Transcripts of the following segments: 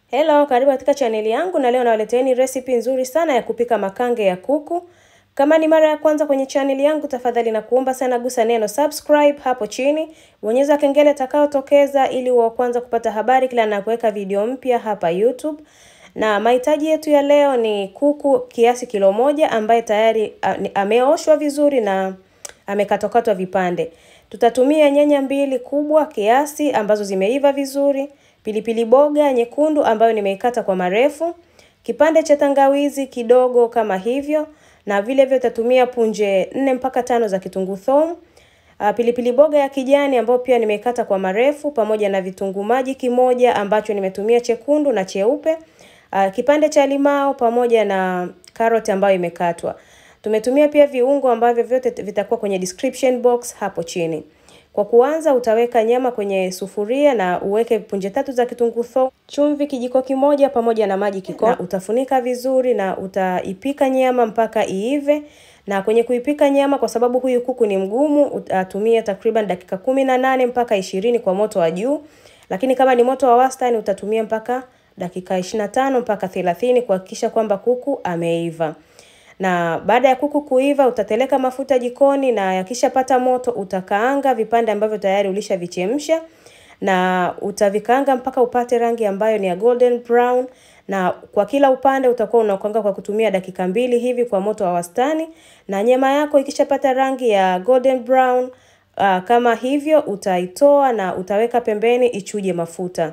Hello, karibu katika chaneli yangu na leo nawaleteeni recipe nzuri sana ya kupika makange ya kuku. Kama ni mara ya kwanza kwenye chaneli yangu, tafadhali na kuomba sana gusa neno subscribe hapo chini, bonyeza kengele itakayotokeza ili wa kwanza kupata habari kila ninapoweka video mpya hapa YouTube. Na mahitaji yetu ya leo ni kuku kiasi kilo moja ambaye tayari ameoshwa vizuri na amekatwakatwa vipande. Tutatumia nyanya mbili kubwa kiasi ambazo zimeiva vizuri, pilipili boga nyekundu ambayo nimeikata kwa marefu, kipande cha tangawizi kidogo kama hivyo, na vile vile tutatumia punje nne mpaka tano za kitunguu thomu, pilipili boga ya kijani ambayo pia nimeikata kwa marefu, pamoja na vitunguu maji kimoja ambacho nimetumia chekundu na cheupe, kipande cha limao pamoja na karoti ambayo imekatwa. Tumetumia pia viungo ambavyo vyote vitakuwa kwenye description box hapo chini. Kwa kuanza utaweka nyama kwenye sufuria na uweke punje tatu za kitunguu thomu, chumvi kijiko kimoja pamoja na maji kikombe. Utafunika vizuri na utaipika nyama mpaka iive. Na kwenye kuipika nyama, kwa sababu huyu kuku ni mgumu, utatumia takriban dakika kumi na nane mpaka ishirini kwa moto wa juu, lakini kama ni moto wa wastani utatumia mpaka dakika ishirini na tano mpaka thelathini kuhakikisha kwamba kuku ameiva na baada ya kuku kuiva utateleka mafuta jikoni, na yakishapata moto utakaanga vipande ambavyo tayari ulishavichemsha, na utavikaanga mpaka upate rangi ambayo ni ya golden brown, na kwa kila upande utakuwa unakaanga kwa kutumia dakika mbili hivi kwa moto wa wastani. Na nyama yako ikishapata rangi ya golden brown uh, kama hivyo utaitoa na utaweka pembeni ichuje mafuta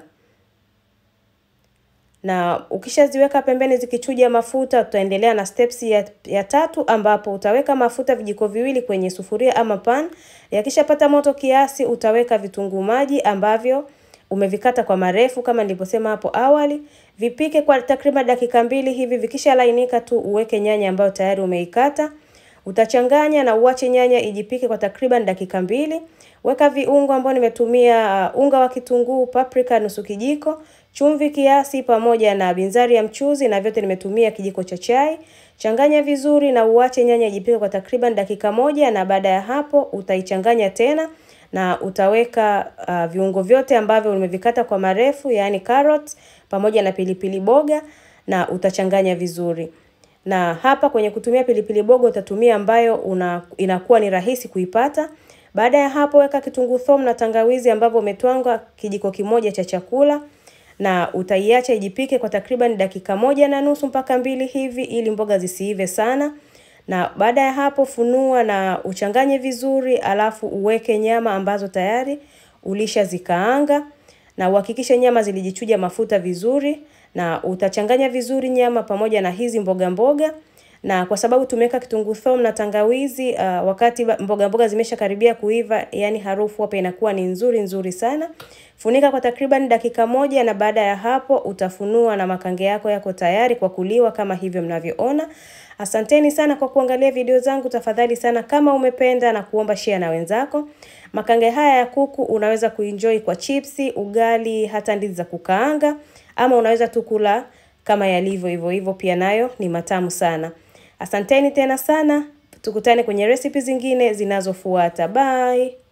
na ukishaziweka pembeni zikichuja mafuta, tutaendelea na steps ya, ya tatu ambapo utaweka mafuta vijiko viwili kwenye sufuria ama pan. Yakishapata moto kiasi, utaweka vitunguu maji ambavyo umevikata kwa marefu kama nilivyosema hapo awali. Vipike kwa takriban dakika mbili hivi. Vikishalainika tu uweke nyanya ambayo tayari umeikata. Utachanganya na uache nyanya ijipike kwa takriban dakika mbili. Weka viungo ambao nimetumia uh, unga wa kitunguu, paprika nusu kijiko, chumvi kiasi pamoja na binzari ya mchuzi na vyote nimetumia kijiko cha chai. Changanya vizuri na uache nyanya ijipike kwa takriban dakika moja na baada ya hapo utaichanganya tena na utaweka uh, viungo vyote ambavyo umevikata kwa marefu, yaani carrot pamoja na pilipili boga na utachanganya vizuri. Na hapa kwenye kutumia pilipili boga utatumia ambayo una, inakuwa ni rahisi kuipata. Baada ya hapo weka kitunguu thomu na tangawizi ambavyo umetwanga kijiko kimoja cha chakula na utaiacha ijipike kwa takriban dakika moja na nusu mpaka mbili hivi ili mboga zisiive sana. Na baada ya hapo funua na uchanganye vizuri, alafu uweke nyama ambazo tayari ulishazikaanga na uhakikishe nyama zilijichuja mafuta vizuri, na utachanganya vizuri nyama pamoja na hizi mboga mboga na kwa sababu tumeweka kitunguu thomu na tangawizi uh, wakati mboga mboga zimesha karibia kuiva, yani harufu hapa inakuwa ni nzuri nzuri sana. Funika kwa takriban dakika moja, na baada ya hapo utafunua na makange yako yako tayari kwa kuliwa kama hivyo mnavyoona. Asanteni sana kwa kuangalia video zangu. Tafadhali sana, kama umependa na kuomba share na wenzako. Makange haya ya kuku unaweza kuenjoy kwa chipsi, ugali, hata ndizi za kukaanga, ama unaweza tu kula kama yalivyo hivyo hivyo, pia nayo ni matamu sana. Asanteni tena sana, tukutane kwenye recipe zingine zinazofuata. Bye.